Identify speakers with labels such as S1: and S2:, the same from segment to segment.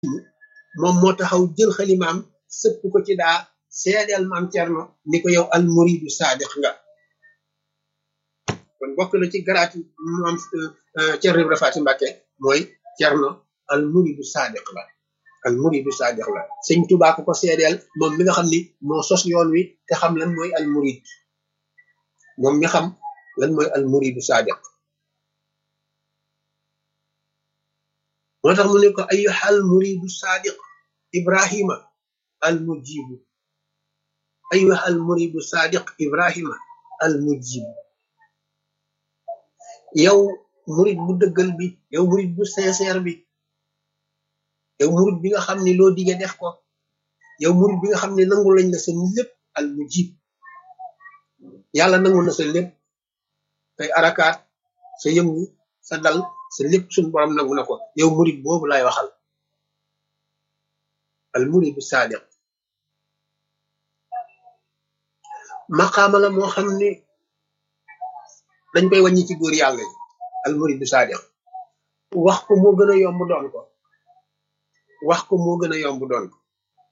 S1: moom moo taxaw jël xalimaam sëpp ko ci daa seedeel maam Cerno ni ko yow al muridu saadiq nga kon bokk na ci garaati maam Cerno Ibra Faati Mbàkke mooy Cerno al muridu saadiq la al muridu saadiq la sëñ Tuubaa ko ko seedeel moom mi nga xam ni moo sos yoon wi te xam lan mooy al murid moom mi xam lan mooy al muridu saadiq moo tax mu ne ko ayyuha al muridu saadiq ibrahima al mujibu ayyuha al muridu saadiq ibrahima al mujibu yow murid bu dëggal bi yow murid bu sincère bi yow murid bi nga xam ne loo dige def ko yow murid bi nga xam ne nangu lañ la sa lépp al mujib yàlla nangu na sa lépp say arakaat sa yëngu sa dal sa lépp suñ borom nangu na ko yow murid boobu lay waxal al muridu saadiq maqaama la moo xam ne dañ koy wàññi ci góor yàlla yi al muridu saadiq wax ko moo gën a yomb doon ko wax ko moo gën a yomb doon ko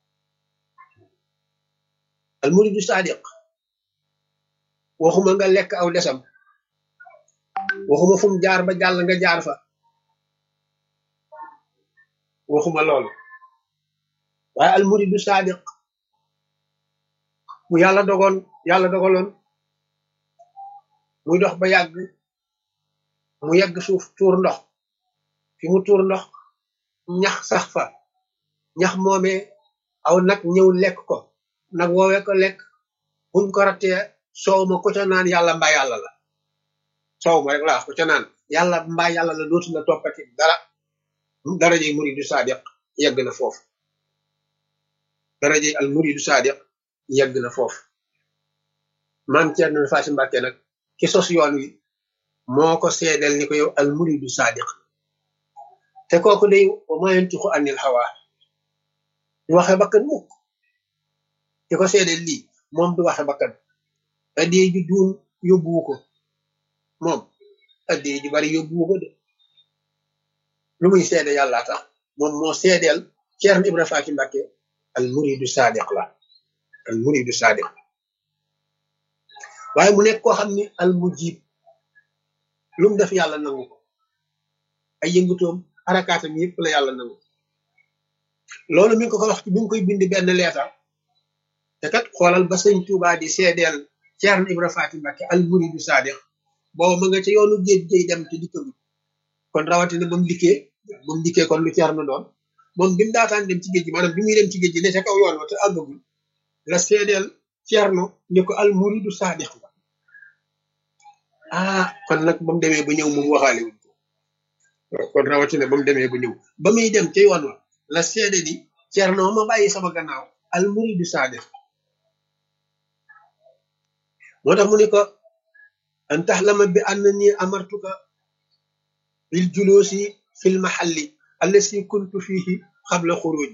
S1: al muridu saadiq waxuma nga lekk aw desam waxuma fu mu jaar ba jàll nga jaar fa waxuma loolu waaye al muridu saadiq bu yàlla dogoon yàlla dogaloon muy dox ba yàgg mu yegg suuf tuur ndox fi mu tuur ndox ñax sax fa ñax moomee aw nag ñëw lekk ko nag woowee ko lekk buñ ko rattee soow ma ko ca naan yàlla mbaa yàlla la soow ma rek laa ko ca naan yàlla mbaa yàlla la dootu la toppati dara darajey muridu saadiq yegg na foofu darajey al muridu saadiq yegg na foofu maam Cerno Faati Mbàkke nag ki sos yoon wi moo ko seedeel ni ko yow al muridu saadiq te kooku day wa maa yantiqu anil hawa du waxe bakkan mukk ki ko seedeel lii moom du waxe bakkan addee ji duun yóbbuwu ko moom addee ji bari yóbbuwu ko de lu muy seede yàlla tax moom moo seedeel Ceerno Ibra Faati Mbàkke al muridu saadiq la al muridu saadiq waaye mu nekk koo xam ni al mujib lu mu def yàlla nangu ko ay yëngutoom arakaatam yëpp la yàlla nangu loolu mi ngi ko ko wax ci bi nga koy bind benn leetar te kat xoolal ba sëñ Tuubaa di seedeel Ceerno Ibra Faati Mbàkke al muridu saadiq booba ma nga ca yoonu géej géej dem te dikkagut kon rawatina ba mu dikkee ba mu dikkee kon lu Ceerno doon moom bi mu daataan dem ci géej gi maanaam bi muy dem ci géej gi ne ca kaw yoon wa te àggagul la seedeel Ceerno ni ko al muridu saadiq la ah kon nag ba mu demee ba ñëw moom waxaale wuñ ko kon rawatina ba mu demee ba ñëw ba muy dem ca yoon wa la seede di Ceerno ma bàyyi sama gannaaw al muridu saadiq moo tax mu ne ko an taxlama bi annani amartuka bil julusi fil mahalli allasi kuntu fihi xabla xuruji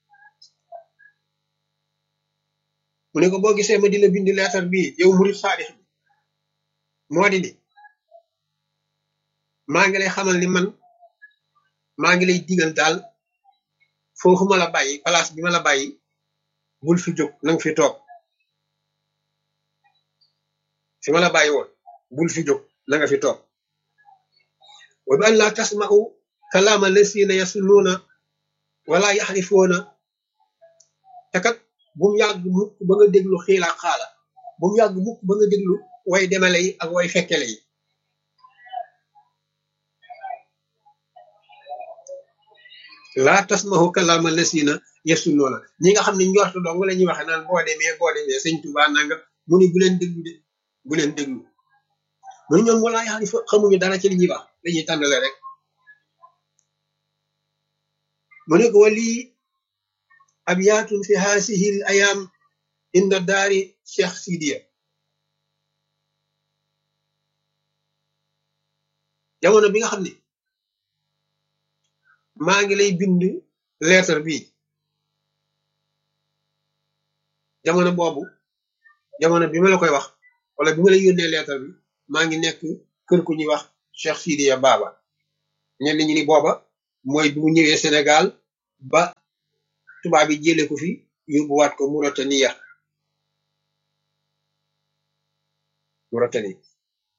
S1: mu ne ko boo gisee ma di la bind leetar bii yow murid saadix bi moo di ni maa ngi lay xamal ni man maa ngi lay digal daal foofu ma la bàyyi place bi ma la bàyyi bul fi jóg nanga fi toog fi ma la bàyyi woon bul fi jóg na nga fi toog wa bi an laa tasma'u kalaama lasina yasunnuuna wala yaxrifuuna te kat bu mu yàgg mukk ba nga déglu xiila xaala bu mu yàgg mukk ba nga déglu way demale yi ak way fekkele yi laa tasma'u kalaama lasina yasunnuuna ñi nga xam ne njortu dong la ñuy waxe naan boo demee boo demee sëñ Tuubaa nanga mu ni bu leen déglu de bu leen déglu mu ne ñoom wala yaxari fa xamuñu dara ci li ñuy wax dañuy tàndale rek mu ne ko wali abyaatun fi haasihi l ayaam inda daari cheikh sidiya jamono bi nga xam ne maa ngi lay bind lettre bi jamono boobu jamono bi ma la koy wax wala bi ma lay yónnee lettre bi maa ngi nekk kër ku ñuy wax Cheikh Sidiya Baba ñenn ñi ni booba mooy bi mu ñëwee Sénégal ba tubaab bi jële ko fi yóbbuwaat ko Mauritania Mauritanie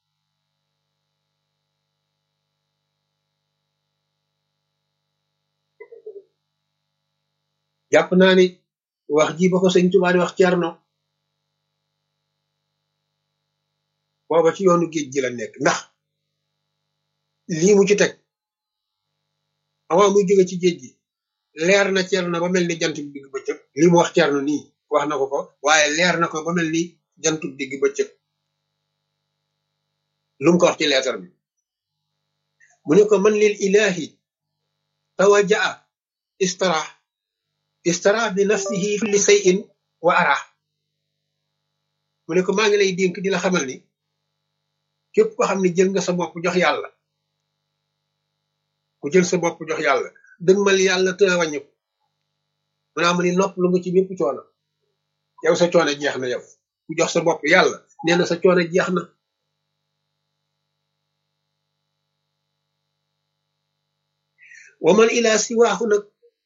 S1: jàpp naa ni wax ji ba ko sëñ Tuubaa di wax Cerno booba ci yoonu géej gi la nekk ndax lii mu ci teg avant muy jóge ci géej gi leer na Cerno ba mel ni jant bi digg bëccëg lii mu wax Cerno nii wax na ko ko waaye leer na ko ba mel ni jant bi digg bëccëg lu mu ko wax ci leetar bi mu ne ko man lil ilahi tawajaa istara istara bi nafsihi fi li sayin wa ara mu ne ko maa ngi lay dénk di la xamal ni képp ko xam ne jël nga sa bopp jox yàlla ku jël sa bopp jox yàlla dëgmal yàlla te wàññi ko mu naa mu ni nopp lu nga ci bépp coono yow sa coono jeex na yow ku jox sa bopp yàlla nee na sa coono jeex na wa man ila siwaahu nag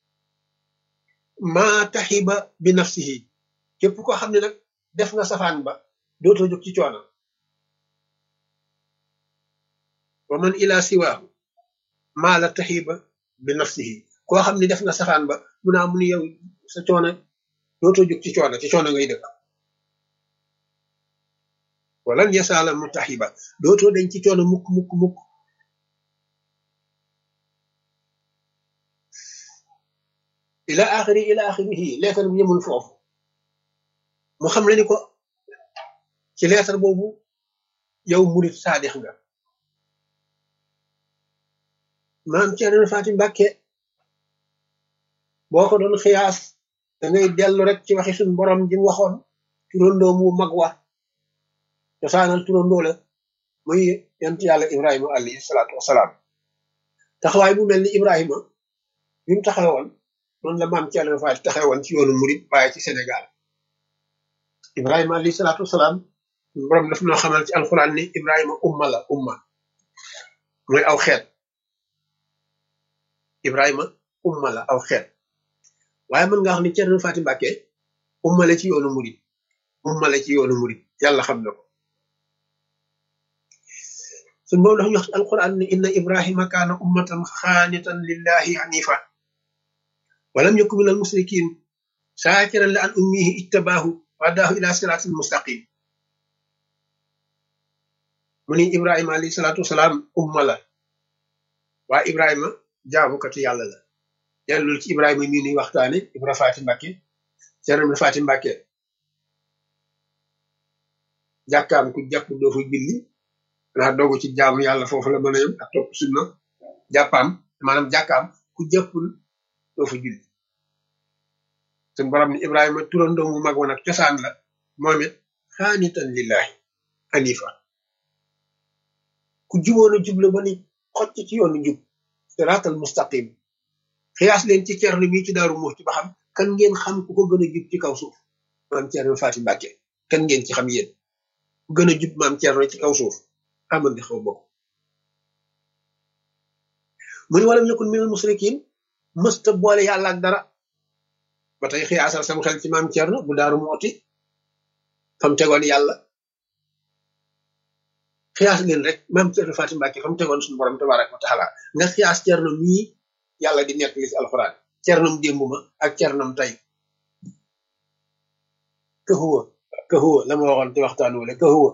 S1: maa taxiba bi nafsihi képp koo xam ne nag def nga safaan ba dootoo jóg ci coono wa man ila siwaahu maa la taxiba bi nafsihi koo xam ne def nga safaan ba mu naa mu ni yow sa coono dootoo jóg ci coono ci coono ngay dëkk walan yasaala mu taxiba dootoo dañ ci coono mukk mukk mukk ila axiri ila axirihi leetar bi yemul foofu mu xam ne ni ko ci leetar boobu yow murit saadix nga maam Cerno Faati Mbàkke boo ko doon xiyaas da ngay dellu rek ci waxi suñu borom ji mu waxoon turandoo mu mag wa cosaanal turandoo la muy yent yàlla Ibrahima alayhi salaatu wasalaam taxawaay bu mel ni Ibrahima bi mu taxawoon noonu la maam Cerno Faati taxawoon ci yoonu murit waaye ci Sénégal Ibrahima alayhi salaatu wasalaam borom daf noo xamal ci alxuraan ni Ibrahima umma la umma mooy aw xeet Ibrahima umma la aw xeet waaye mën nga wax ni Cerno Faati Mbàkke umma la ci yoonu murit umma la ci yoonu murit yàlla xam na ko suñ boobu dafa ñu wax ci alquran ni inna ibrahima kaana ummatan xaanitan lillahi hanifa walam yakun min almusrikin shaakiran la an ummihi ijtabaahu wa adaahu ila siraatin mustaqim mu ni ibrahima alayhi salaatu wasalaam umma la waa ibrahima jaamukatu yàlla la dellul ci ibrahima mii nuy waxtaane ibra faati mbàkke cerno ibra faati mbàkke jàkkaam ku jàpp doo fa julli naa dogu ci jaamu yàlla foofu la mën a yem ak topp sunna jàppaam maanaam jàkkaam ku jàppul doo fa julli suñ borom ni ibrahima turandoo mu mag woon ak cosaan la moom it xaanitan lillahi anifa ku juboon a jubla ba ni xocc ci yoonu jub siraatal mustaqim xiyaas leen ci cerno bii ci daaru muxti ba xam kan ngeen xam ku ko gën a jub ci kaw suuf maam cerno faati mbàkke kan ngeen ci xam yéen ku gën a jub maam cerno ci kaw suuf aman di xaw bokk mu ni walam yakun minal musrikin mësta boole yàlla ak dara ba tey xiyaasal sam xel ci maam cerno bu daaru mooti fam tegoon yàlla xiyaas leen rek maam cerno faati mbàkke fam tegoon suñu borom tabaraka wa taala nga xiyaas cerno mii yàlla di nekk li ci alxuraan cernam démb ma ak cernam tey ka huwa ka huwa la ma waxoon ci waxtaan wala ka huwa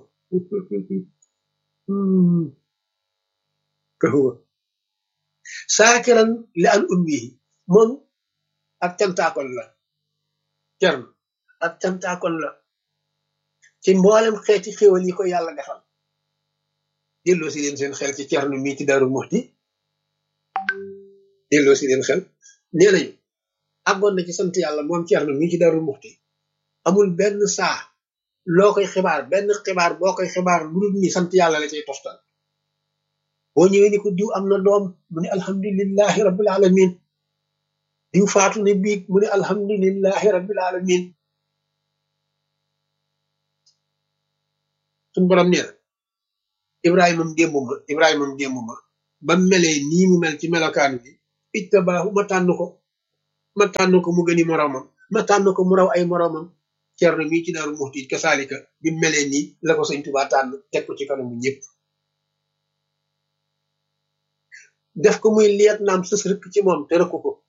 S1: ka huwa saakiran li an ummihi moom ak cantaakon la cern ak cantaakon la ci mboolem xeeti xéwal yi ko yàlla defal delloo si leen seen xel ci cernu mii ci daru muxti delloo si leen xel nee nañu àggoon na ci sant yàlla moom cernu mii ci daru muxti amul benn saa loo koy xibaar benn xibaar boo koy xibaar lu dul ni sant yàlla la cay toftal boo ñëwee ni ko diw am na doom mu ne alhamdulillahi rabbil alamin diw faatu ne biig mu ne alhamdulillahi rabbil alamin suñ borom nee na ibrahimam démb ma ibrahimam démb ma ba melee nii mu mel ci melokaan bi ijtabaahu ma tànn ko ma tànn ko mu gëni moroomam ma tànn ko mu raw ay moroomam Cerno mii ci Daaru Muxti kasaalika bi mu melee nii la ko sëñ Tuubaa tànn teg ko ci kanamu ñëpp def ko muy liet naam sës rëkk ci moom te rëkku ko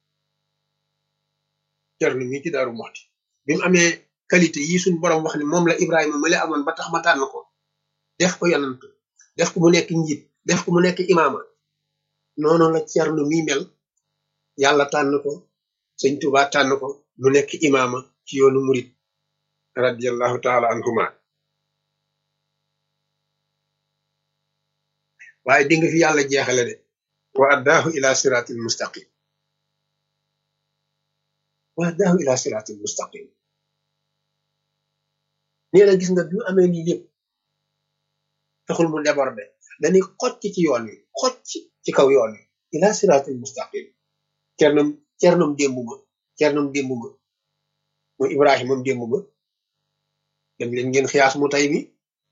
S1: Cerno mii ci Daaru Muxti bi mu amee qualité yi suñ borom wax ni moom la Ibrahima ma la amoon ba tax ma tànn ko def ko yonant def ko mu nekk njiit def ko mu nekk imaama noonu la Cerno mii mel yàlla tànn ko sëñ Tuubaa tànn ko mu nekk imaama ci yoonu murit radiyallahu taala anhuma waaye di nga fi yàlla jeexale de wa addaahu ila siratil mustaqim wa addaahu ila siratil mustaqim nee na gis nga bi mu amee lii lépp taxul mu déborde dañuy xocc ci yoon wi xocc ci kaw yoon wi ila siratil mustaqim cernam cernam démb ma cernam démb ma mooy ibrahimam démb ma dem leen ngeen xiyaas mu tay mi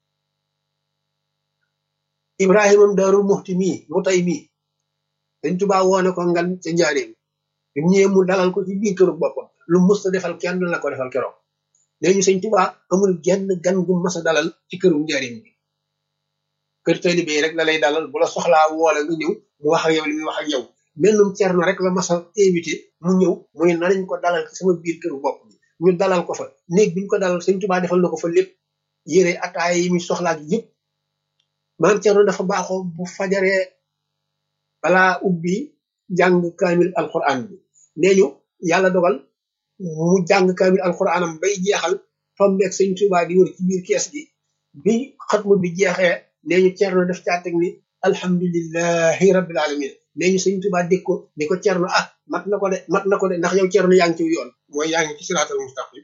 S1: ibrahimam daarul muxti mii mu tay mii dañ tubaa woone ko ngan ca njaareem bi mu ñëwee mu dalal ko ci biir këru boppam lu mus a defal kenn la ko defal keroog léegi sëñ tubaa amul genn gan gu mas a dalal ci këru njaareem bi kër taalibe yi rek la lay dalal bu la soxlaa woole nga ñëw mu wax ak yow li muy wax ak yow mennum cerno rek la mas a invité mu ñëw muy nañ ko dalal ci sama biir këru bopp bi ñu dalal ko fa néeg bi ñu ko dalal sëñ tubaa defal na ko fa lépp yére ataaya yi muy soxlaak yëpp maam cerno dafa baaxoo bu fajaree balaa ubbi jàng kaamil alquran bi nee ñu yàlla dogal mu jàng kaamil alquranam bay jeexal tombeeg sëñ tubaa di wër ci biir kees gi bi xatmu bi jeexee nee ñu cerno def caa teg ni alhamdulillahi rabbil alamin nee ñu sëñ tubaa dégg ko ni ko cerno ah mat na ko de mat na ko de ndax yow cerno yaa ngi ci yoon mooy yaa ngi ci siraatal mustaqim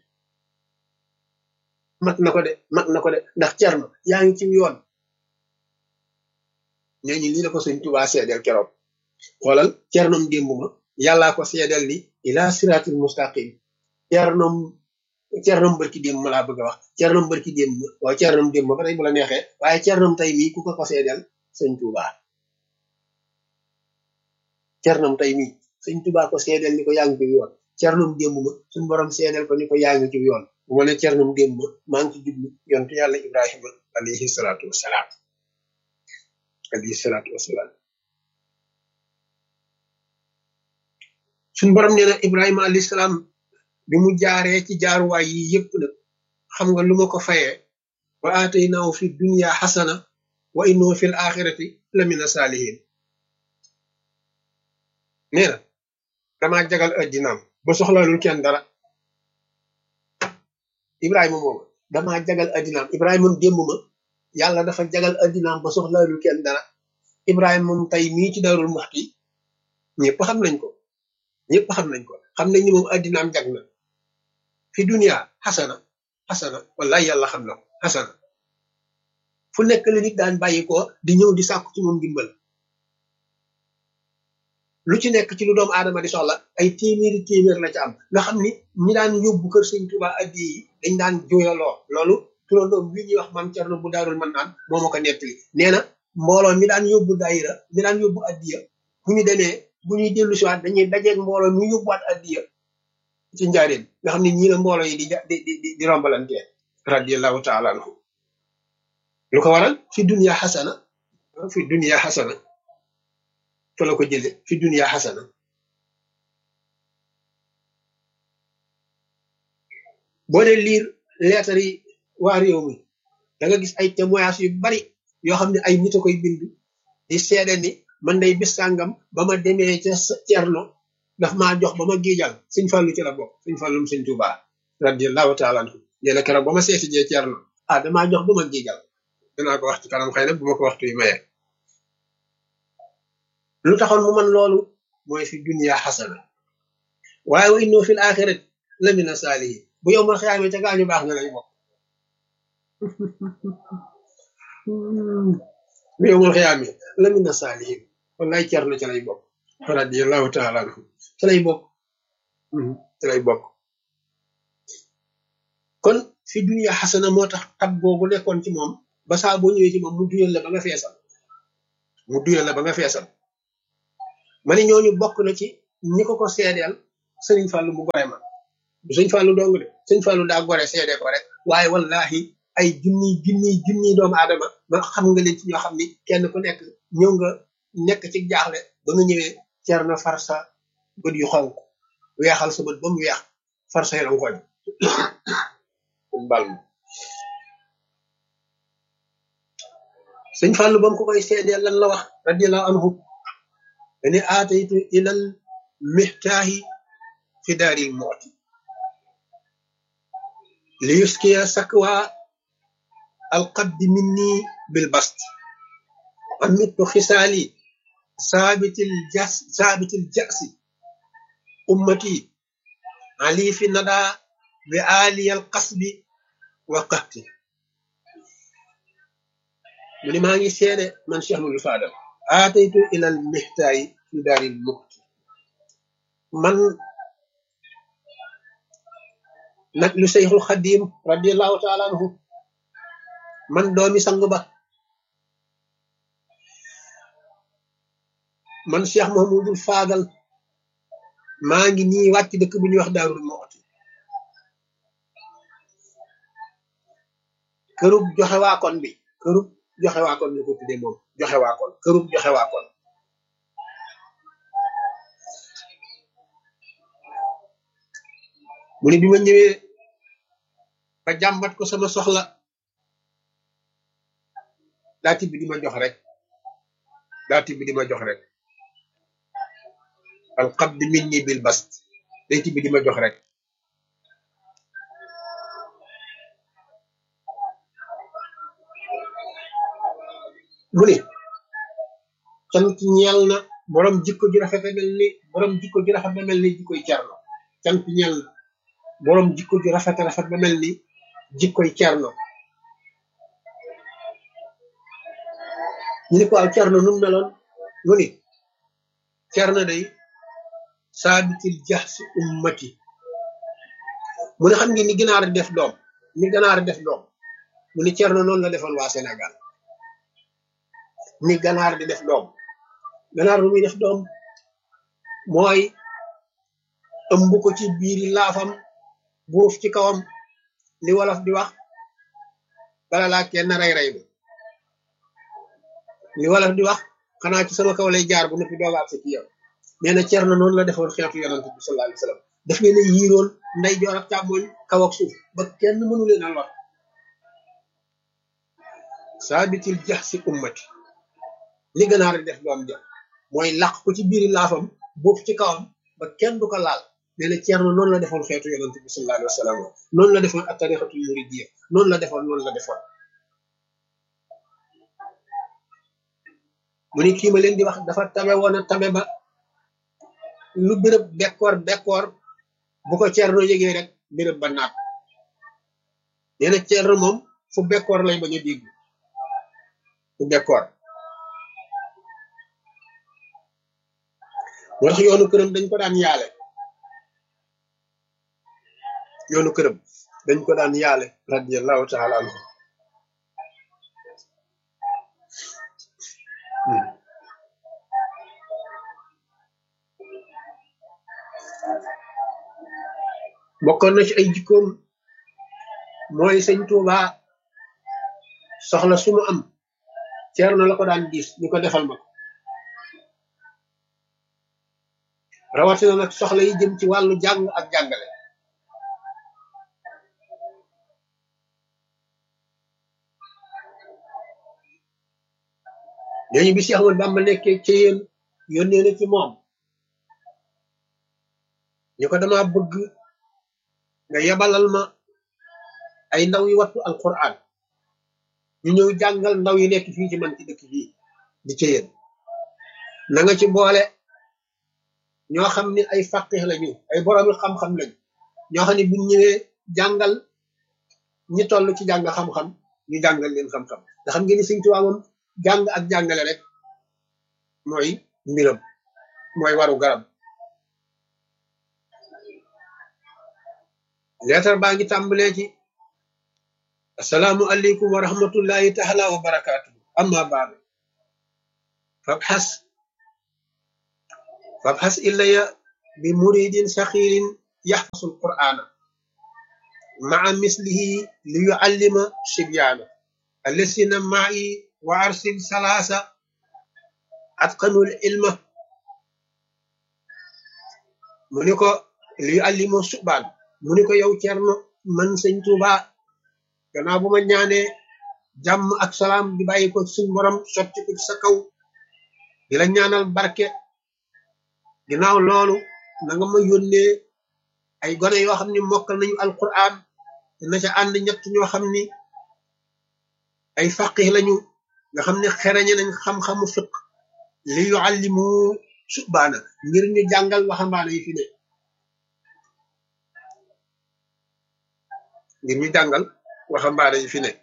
S1: mat na ko de mat na ko de ndax cerno yaa ngi ci yoon nee ñu lii la ko sëñ tubaa seedeel keroog xoolal cernom démb ma yàllaa ko seedeel ni ila siraatil mustaqim cernom cernom barki démb ma laa bëgg a wax cernom barki démb ma waaw cernom démb ma ba tey bu la neexee waaye cernom tey mii ku ko ko seedeel sëñ tubaa cernom tey mii sëñ tubaa ko seedeel ni ko yaa ngi ci yoon cernom démb ma suñ borom seedeel ko ni ko yaa ngi ci yoon bu ma ne cernom démb ma maa ngi ci jublu yontu yàlla ibrahima alayhi salaatu wasalaam alayhi salaatu wasalaam suñ borom nee na ibrahima alayhi salaam bi mu jaaree ci jaaruwaay yi yépp nag xam nga lu ma ko fayee wa aataynaahu fi dunya xasana wa innahu fi l axirati la mina saalihin nee na damaa jagal addinaam ba soxlaalul kenn dara ibrahima mooma damaa jagal addinaam ibrahima moom démb ma yàlla dafa jagal addinaam ba soxlaalul kenn dara ibrahima moom tey mii ci darul muxti ñëpp xam nañ ko ñëpp xam nañ ko xam nañ ni moom addinaam jag na fi dunia xasana xasana wallahi yàlla xam na ko xasana fu nekk la nit daan bàyyi ko di ñëw di sàkku ci moom dimbal lu ci nekk ci lu doomu aadama di soxla ay téeméeri téeméer la ci am nga xam ni ñi daan yóbbu kër sëñ Tuuba addi yi dañ daan jooyaloo loolu turandoom wi ñuy wax maam Cerno bu daarul man naan moo ma ko nettali nee na mbooloo mi daan yóbbu daayira mi daan yóbbu addiya bu ñu demee bu ñuy dellu siwaat dañuy dajeeg mbooloo mi yóbbuwaat addiya ci njaareen nga xam ne ñii la mbooloo yi di di di di rombalante radiallahu taala anhu lu ko waral fi dunia xasana fi dunia xasana fa la ko jële fi dunia xasana boo dee liir leetar yi waa réew mi da nga gis ay témoignage yu bari yoo xam ne ay nit a koy bind di seede ni man day bis sàngam ba ma demee ca Cerno daf maa jox ba ma giijal sëñ Fallu ci la bokk sëñ Fallum sëñ Tuubaa radiallahu taala anhu nee na keroog ba ma seeti jee Cerno ah damaa jox ba ma giijal dinaa ko wax ci kanam xëy na bu ma ko waxtu yi mayee lu taxoon mu man loolu mooy fi dunia xasana waaye wa innoo fil axirat la mina saalihin bu yow ma xiyaamee ca gaañu baax nga lay bokk bu yow ma xiyaamee la mina saalihin wallaay cer na ca lay bokk radiallahu taala anhu ca lay bokk ca lay bokk kon fi dunia xasana moo tax tab googu nekkoon ci moom ba saa boo ñëwee ci moom mu duyal la ba nga feesal mu duyal la ba nga feesal ma ne ñooñu bokk na ci ñi ko ko seedeel sëriñ Fallou mu gore ma du sëñ Fallou dong de sëñ Fallou daa gore seede ko rek waaye wallahi ay junni junni junni doomu aadama ma xam nga leen ci ñoo xam ni kenn ku nekk ñëw nga nekk ci jaaxle ba nga ñëwee cer na far sa bët yu xonk weexal sa bët ba mu weex far say rangoñ bal ma sëñ Fallou ba mu ko koy seedee lan la wax radiallahu anhu dani aataytu ilal mihtaahi fi daaril mooti li yuskiya sakwa alqaddi minni bil bast amittu xisaali saabitil jas saabitil jasi ummati ali fi nada bi aliyal qasbi wa qahti mu ni maa ngi seede man Cheikh Mouhamadou Fadal aataytu ilal mihtaayi fi daaril muxti man nag lu Seyxul Xadim radiallahu taala anhu man doomi sang ba man Cheikh Mouhamadou Fadal maa ngi nii wàcc dëkk bu ñuy wax daarul muxti kërub joxe waakon bi kërub joxe waakon la ko tuddee moom joxe waakon kërub joxe waakon mu ne bi ma ñëwee ba jàmbat ko sama soxla daa tibbi di ma jox rek daa tibbi di ma jox rek al qabd minni bil bast day tibbi di ma jox rek mu ne cant ñeel na borom jikko ji rafet mel ni borom jikko ji rafet ba mel ni jikkoy cerno cant ñeel na borom jikko ji rafet rafet ba mel ni jikkoy cerno ñu ne ko aw cerno nu mu meloon mu ni cerno day saabitil jax si ummati mu ne xam ngi ni ginaar def doom ni ganaar def doom mu ni cerno noonu la defoon waa Sénégal ni ganaar di def doom ganaar bu muy def doom mooy ëmb ko ci biiri laafam buuf ci kawam li wolof di wax bala laa kenn rey rey ba li wolof di wax xanaa ci sama kaw lay jaar bu noppi dooga ak sa ci yow nee na Cerno noonu la defoon xeetu yonante bi sallallahu alayhi wa sallam daf leen a yiiroon nday joor ak càmmoñ kaw ak suuf ba kenn mënu leen a lor saabitil jax si ummati li ganaar di def doom ja mooy laq ko ci biiri laafam buuf ci kawam ba kenn du ko laal nee na Cerno noonu la defoon xeetu yonante bi sallallahu alayhi wa sallam noonu la defoon ak tarixatul muridiyya noonu la defoon noonu la defoon mu ni kii ma leen di wax dafa tabe woon a tabe ba lu béréb bekkoor bekkoor bu ko Cerno yëgee rek béréb ba naat nee na Cerno moom fu bekkoor lay bañ a dégg fu bekkoor moo tax yoonu këram dañ ko daan yaale yoonu këram dañ ko daan yaale radiallahu taala anhu bokkoon na ci ay jikkoom mooy sëñ Tuuba soxla su mu am Cerno la ko daan diis ni ko defal ma ko rawatina nag soxla yi jëm ci wàllu jàng ak jàngale ñooñu bi Cheikh Ahmad Bamba nekkee ci yéen yónnee na ci moom ñu ko dama bëgg nga yebalal ma ay ndaw yi wattu alquran ñu ñëw jàngal ndaw yi nekk fii ci man ci dëkk bii di ci yéen na nga ci boole ñoo xam ne ay faqih lañu ay boroomi xam-xam lañu ñoo xam ne buñ ñëwee jàngal ñi toll ci jàng xam-xam ñu jàngal leen xam-xam nga xam ngeen ni Sëñ Tuubaa moom jàng ak jàngale rek mooy mbiram mooy waru garab leetar baa ngi tàmbalee ci asalaamu aleykum wa rahmatullahi taala wa barakaatu amma baadu fabxas fabxas ilaya bi muridin saxirin yaxfasul qur'ana maa mislihi li yuallima sibyaana allasina ma'i wa arsil salaasa atqanul ilma mu ni ko li yuallimu subaan mu ni ko yow cerno man sëñ Tuuba gannaaw bu ma ñaanee jàmm ak salaam di bàyyi ko suñ borom sotti ko ci sa kaw di la ñaanal barke ginnaaw loolu na nga ma yónnee ay gone yoo xam ni mokkal nañu alquran na ca ànd ñett ñoo xam ni ay faqih lañu nga xam ne xereñe nañ xam-xamu fiq li yuallimu subaana ngir ñu jàngal waxambaane yi fi ne ngir ñu jàngal waxambaane yi fi ne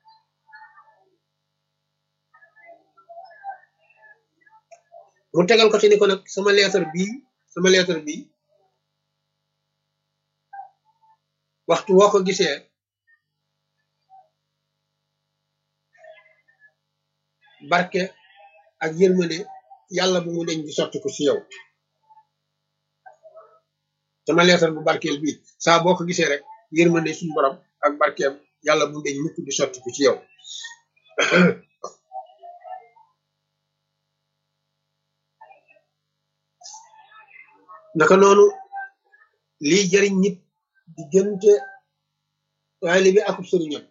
S1: mu tegal ko ci ni ko nag sama leetar bii sama leetar bii waxtu woo ko gisee barke ak yërmande yàlla bu mu deñ di sotti ko ci yow sama leetar bu barkeel bii saa boo ko gisee rek yërmande suñu borom ak barkeem yàlla bu mu deñ mukk di sotti ko ci yow naka noonu lii jëriñ nit diggante taalibe ak sëriñam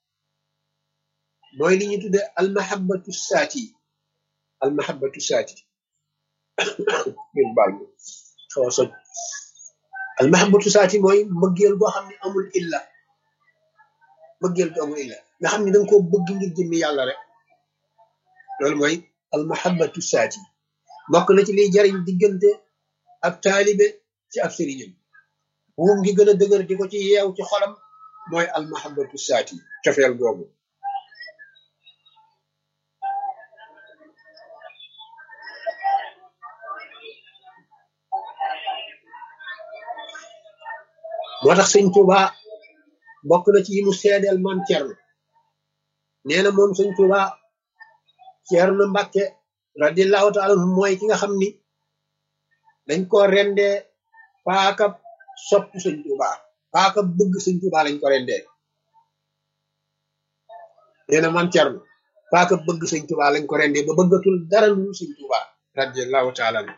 S1: mooy li ñu tudde almahabatu saati almahabatu saati ngeen baal ma xaw a soj almahabatu saati mooy mbëggeel boo xam ne amul illa mbëggeel bu amul illa nga xam ne danga koo bëgg ngir jëmmi yàlla rek loolu mooy almahabatu saati bokk na ci liy jariñ diggante ab taalibe ci ab sëriñam buum ngi gën a dëgër di ko ci yeew ci xolam mooy almahabatu saati cofeel googu moo tax sëñ Tuuba bokk na ci yi mu seedeel maam Cerno nee na moom sëñ Tuuba Cerno Mbàkke radiallahu taala anhu mooy ki nga xam ni dañ ko rendee paaka sopp sëñ Tuuba paaka bëgg sëñ Tuuba lañ ko rendee nee na maam Cerno paaka bëgg sëñ Tuuba lañ ko rendee ba bëggatul dara lu sëñ Tuuba radiallahu taala anhu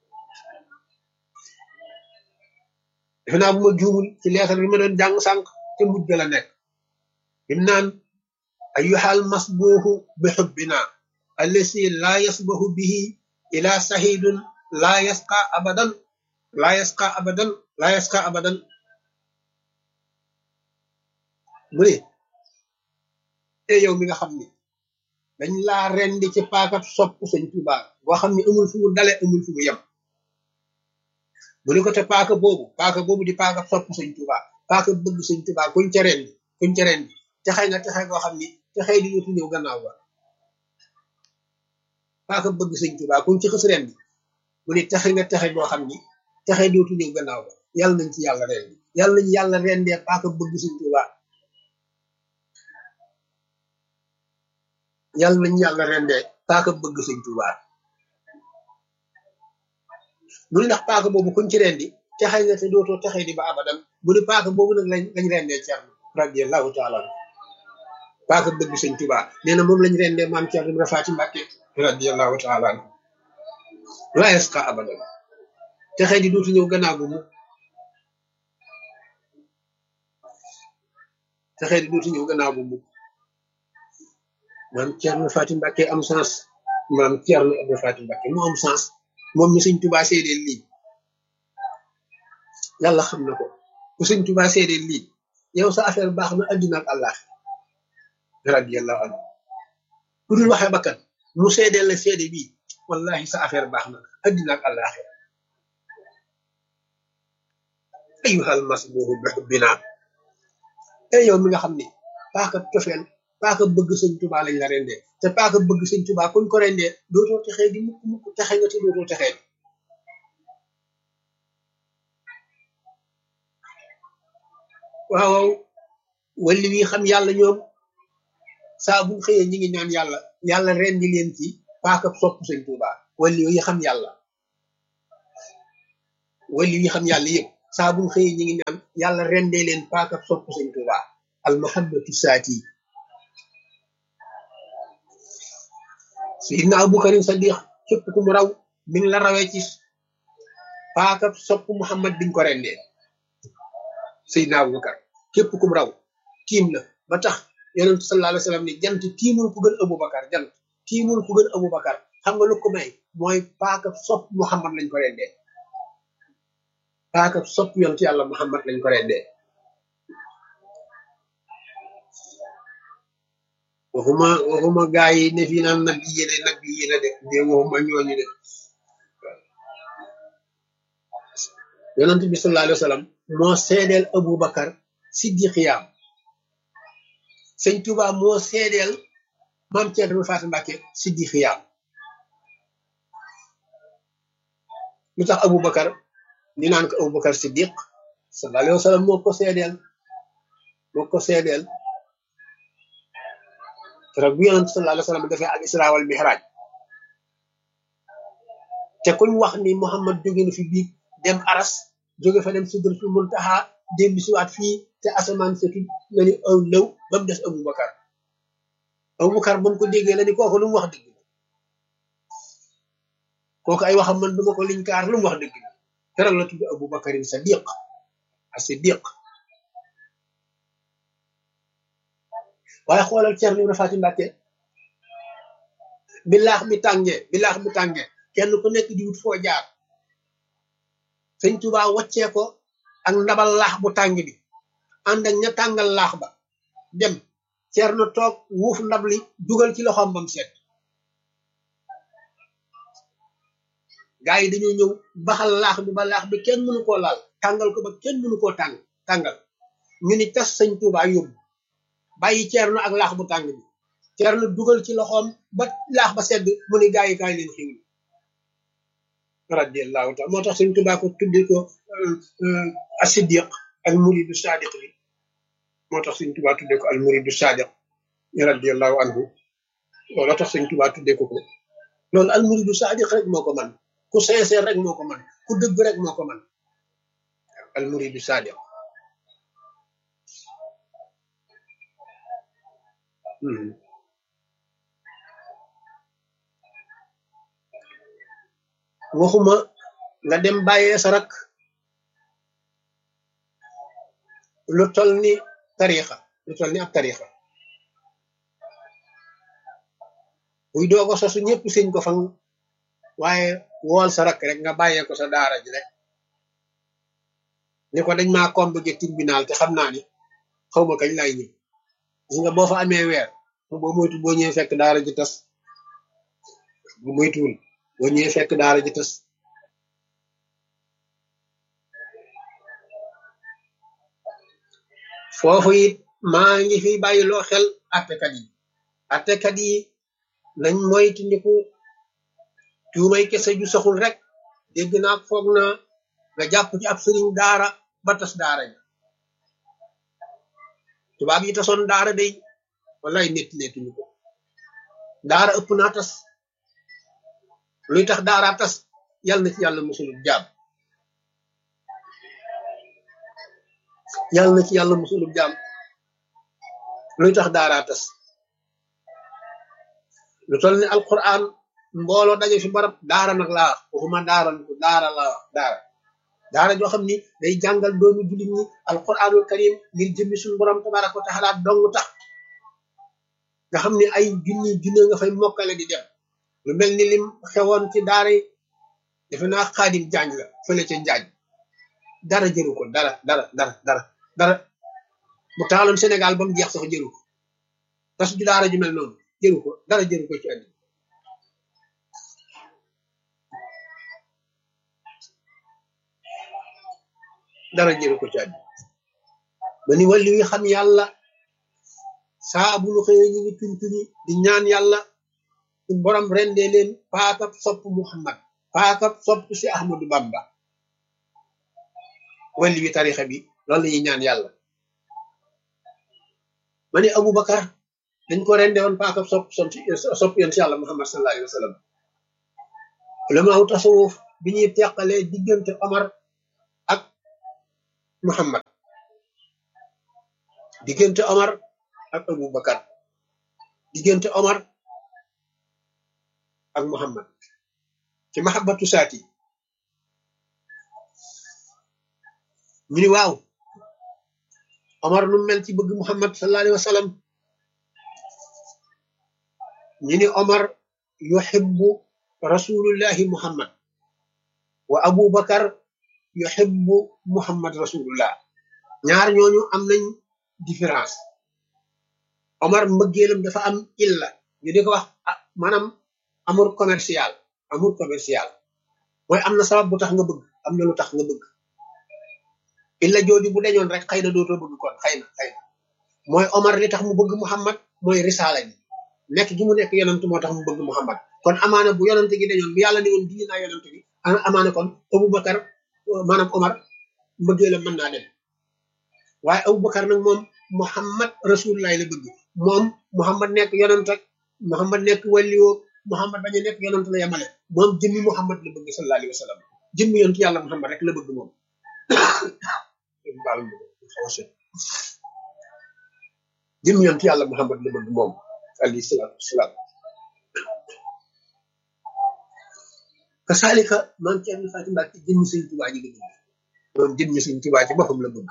S1: defe naa bu ma juumul ci leetar bi ma doon jàng sànq te mujj la nekk bim naan ayyuhal masbuuhu bi xubbina allasi laa yasbahu bihi ila sahidun laa yasqa abadan laa yasqa abadan laa yasqa abadan mu ne e yow mi nga xam ni dañ laa rendi ci paakab sopp sëñ Tuuba boo xam ni amul fu mu dale amul fu mu yem mu ni ko te paaka boobu paaka boobu di paaka sopp sëñ Tuuba paaka bëgg sëñ Tuuba kuñ ca rendi kuñ ca rendi texay nga texay koo xam ni texay di yóotu ñëw gannaaw ba paaka bëgg sëñ Tuuba kuñ ci xës rendi mu ni texe nga texe goo xam ni texay di yóotu ñëw gannaaw ba yàlla nañ ci yàlla rendi yàlla nañ yàlla rendee paaka bëgg sëñ Tuuba yàlla nañ yàlla rendee paaka bëgg sëñ Tuuba mu ni ndax paaka boobu kuñ ci rendi texay nga te dootoo texay di ba abadan mu ni paaka boobu nag lañ lañ rendee Cerno radiyallahu taala paaka bëgg sëñ Tuuba nee na moom lañ rendee maam Cerno Ibra Faati Mbàkke radiyallahu taala la yasqa abadan texay di dootu ñëw gannaaw bu mu texay di dootu ñëw gannaaw bu mu maam Cerno Faati Mbàkke am sens maam Cerno Ibra Faati Mbàkke mu am sens moom mi sëñ Tuuba seedeel lii yàlla xam na ko ku sëñ Tuuba seedeel lii yow sa affaire baax na addina ak àllaax radiyallahu anhu ku dul waxee bakkan mu seedeel la seede bii wallahi sa affaire baax na addina ak àllaax ayuhal masbuhu bi hubbina e yow mi nga xam ni paaka cofeel paaka bëgg sëñ Tuuba lañ la rendee te paaka bëgg sëñ Tuuba kuñ ko rendee dootoo texee di mukk mukk texe nga te dootoo texee di waaw walli wi xam yàlla ñoom saa buñ xëyee ñi ngi ñaan yàlla yàlla rendi leen ci paaka sopp sëñ Tuuba walli yi xam yàlla wali yi xam yàlla yëpp saa buñ xëyee ñi ngi ñaan yàlla rendee leen paakab sopp sëñ Tuuba al mahabbatu saati sayidna aboubacarin sadiq képp ku mu raw mi ngi la rawee ci paakab sopp muhammad biñ ko rendee sayidna aboubacar képp ku mu raw tiim la ba tax yonent sallallahu alayhi wa sallam ni jant tiimul ku gën aboubacar jant tiimul ku gën aboubacar xam nga lu ko may mooy paakab sopp muhammad lañ ko rendee paakab sopp yonent yàlla muhammad lañ ko rendee waxuma waxuma gaa yi ne fii naan nag yi yéene nag yi yéene de de waxuma ñooñu de yonent bi sallallahu alayhi wa sallam moo seedeel aboubacar siddiqiyaam sëñ Tuba moo seedeel maam Thierno Fatou Mbacke siddiqiyaam lu tax aboubacar ñu naan ko aboubacar siddiq sallallahu alayhi wa sallam moo ko seedeel moo ko seedeel keroog bu yonent sallallahu alayhi wa sallam dafay al isra wal mihraj te kuñ wax ni Muhammad jóge na fi biig dem aras jóge fa dem sidratul muntaha dellu siwaat fii te asamaan sa na ni aw lëw ba mu des aboubacar aboubacar ba mu ko déggee la ni kooku lu mu wax dëgg kooku ay waxam man duma ko liñ kaar lu mu wax dëgg keroog la tudd aboubacarin sadiq a siddiq waaye xoolal Ceerno Ibra Faati Mbàkke bi laax bi tàngee bi laax bi tàngee kenn ku nekk di wut foo jaar sëñ Tuubaa waccee ko ak ndabal laax bu tàng bi ànd ak ña tàngal laax ba dem Ceerno toog wuuf ndab li dugal ci loxoom bam set gaa yi dañoo ñëw baxal laax bi ba laax bi kenn mënu koo laal tàngal ko ba kenn mënu koo tàng tàngal ñu ni tas sëñ Tuubaa yóbbu bàyyi ceerno ak laax bu tàng bi ceerno dugal ci loxoom ba laax ba sedd mu ni gaa yi kaay leen xiwli radiallahu taala moo tax suñ tubaa ko tuddi ko a siddiq al muridu sadiq li moo tax suñ tubaa tudde ko al muridu sadiq radiallahu anhu loolu tax suñ tubaa tudde ko ko loolu al muridu sadiq rek moo ko man ku sincère rek moo ko man ku dëgg rek moo ko man al muridu sadiq waxuma nga dem bàyyee sa rak lu tol ni tarixa lu tol ni ab tarixa buy doogo sosu ñëpp sëñ ko fan waaye wool sa rak rek nga bàyyee ko sa daara ji rek ni ko dañ maa convoqué tribunal te xam naa ni xaw ma kañ lay ñëw gis nga boo fa amee weer boo moytu boo ñëwee fekk daara ji tas bu moytuwul boo ñëwee fekk daara ji tas foofu it maa ngi fi bàyyiloo xel attekat yi attekat yi nañ moytu ndiku tuumay kese ju saxul rek dégg naa foog na nga jàpp ci ab sëriñ daara ba tas daara ji tubaab yi tasoon daara day wallaay netti netuñu ko daara ëpp naa tas luy tax daara tas yàlla na ci yàlla musulub jaam yàlla na ci yàlla musulub jaam luy tax daara tas lu toll ni alquran mbooloo daje fi barab daara nag laa waxuma daara daara laa wax daara daara joo xam ni day jàngal doomi jullit ñi alquranul karim ngir jëmmi suñu borom tabaraka wa taala dong tax nga xam ni ay junni junne nga fay mokkale di dem lu mel ni lim xewoon ci daara yi defe naa xaadim jaañ la fële ca njaañ dara jëru ko dara dara dara dara dara bu taaloon Sénégal ba mu jeex sax jëru ko tas ju daara ju mel noonu jëru ko dara jëru ko ci àddina dara jëru ko ci àddina ba ni wàllu yi xam yàlla saa bu ñu xëyee ñu ngi tuñ tuñi di ñaan yàlla suñ borom rendee leen paakab sopp Muhammad paakab sopp si Ahmadu Bamba wàllu wi tarixa bi loolu la ñuy ñaan yàlla ma ni Aboubacar dañ ko rende woon paakab sopp sopp yoon si yàlla Muhammad sallallahu alayhi wa sallam ulamaaw tasawuf bi ñuy teqalee diggante Omar muhammad diggante omar ak abu bakar diggante omar ak muhammad ci mahabbatu saati ñu ni waaw omar nu mel ci bëgg muhammad sallallahu alayhi wa sallam ñu ni omar yuhibbu rasulullahi muhammad wa abu bakar yuhibbu muhammad rasulullah ñaar ñooñu am nañ différence omar mbëggeelam dafa am illa ñu di ko wax maanaam amour commercial amour commercial mooy am na sabab bu tax nga bëgg am na lu tax nga bëgg illa jooju bu dañoon rek xëy na dootoo bëgg kon xëy na xëy na mooy omar li tax mu bëgg muhammad mooy risaala ji nekk gi mu nekk yonent moo tax mu bëgg muhammad kon amaana bu yonent gi dañoon bu yàlla ne woon dindi naa yonent gi amaana kon abubakar maanaam omar mbëggeelam mën naa dem waaye abubakar nag moom muhammad rasulullah la bëgg moom muhammad nekk yonent ak muhammad nekk wàlliwoo muhammad bañ a nekk yonent la yemale moom jëmmi muhammad la bëgg sallallahu alayhi wa sallam jëmmi yonent yàlla muhammad rek la bëgg moom jëmmi yonent yàlla muhammad la bëgg moom alayhi salaatu wasalaam kasaalika maam Cerno Faati Mbàkke jëmmi sëñ Tubaa ji la bëgg moom jëmmi sëñ Tubaa ci boppam la bëgg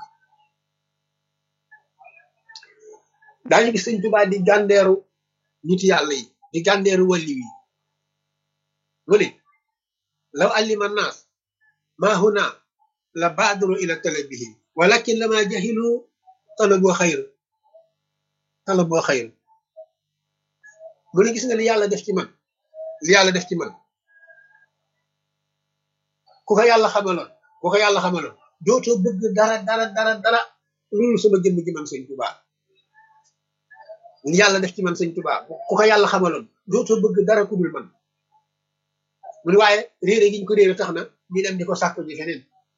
S1: daañu gis sëñ Tubaa di gàndeeru nit yàlla yi di gàndeeru wàlli yi mu ne law allima naas maa huna la baadaru ila talabihi walakin lama jahilu talaboo xayr talaboo xayr mu ne gis nga li yàlla def ci man li yàlla def ci man ku ko yàlla xamaloon ku ko yàlla xamaloon dootoo bëgg dara dara dara dara loolu sama jëmm ji man sëñ Tubaa li yàlla def ci man sëñ Tubaa ku ko yàlla xamaloon dootoo bëgg dara ku dul man mu ne waaye réere giñ ko réere tax na ñu dem di ko sàkku ji feneen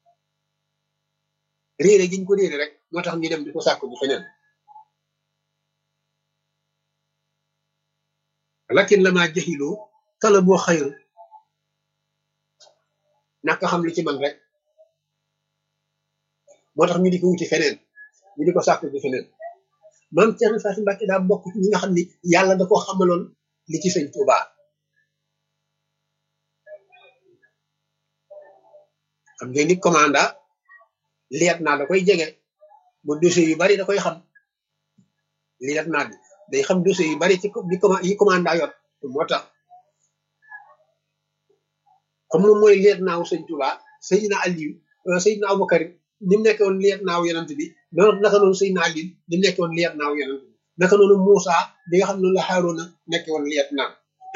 S1: réere giñ ko réere rek moo tax ñu dem di ko sàkku ji feneen lakin la maa jaxiloo tala boo xayru naka xam li ci man rek moo tax ñu di ko wuti feneen ñu di ko sàkku ji feneen maam Cerno Faati Mbàkke daa bokk ci ñi nga xam ni yàlla da koo xamaloon li ci sëñ Tuubaa xam ngeen ni commanda liet naa da koy jege ba dossier yu bari da koy xam liet naa bi day xam dossier yu bari ci yi commanda yor moo tax comme moom mooy liet naaw sëñ Tuubaa Seydina Aliyu Seydina Abubakar ni mu nekk woon liet naaw yonent bi noonu naka noonu Seydina Aliyu ni mu nekk woon liet naaw yonent bi naka noonu Muusa bi nga xam ne la Haaruna nekk woon liet naaw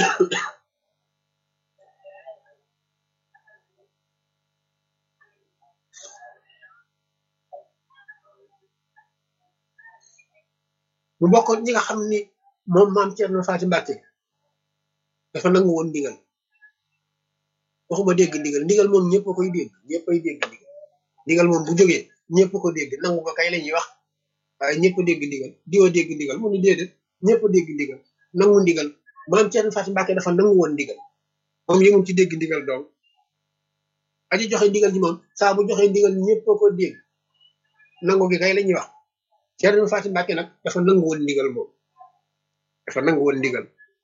S1: mu bokkoon ñi nga xam ni moom maam Cerno Faati Mbàkke dafa nangu woon ndigal waxuma dégg ndigal ndigal moom ñëpp a koy dégg ñëpp ay dégg ndigal ndigal moom bu jógee ñëpp ko dégg nangu ko kay la ñuy wax waaye ñëpp a dégg ndigal diwa dégg ndigal mu ni déedéet ñëpp a dégg ndigal nangu ndigal maam Cerno Faati Mbàkke dafa nangu woon ndigal moom yëmul ci dégg ndigal doom aji joxe ndigal ji moom saa bu joxe ndigal ñëpp a ko dégg nangu gi kay la ñuy wax Cerno Faati Mbàkke nag dafa nangu woon ndigal moom dafa nangu woon ndigal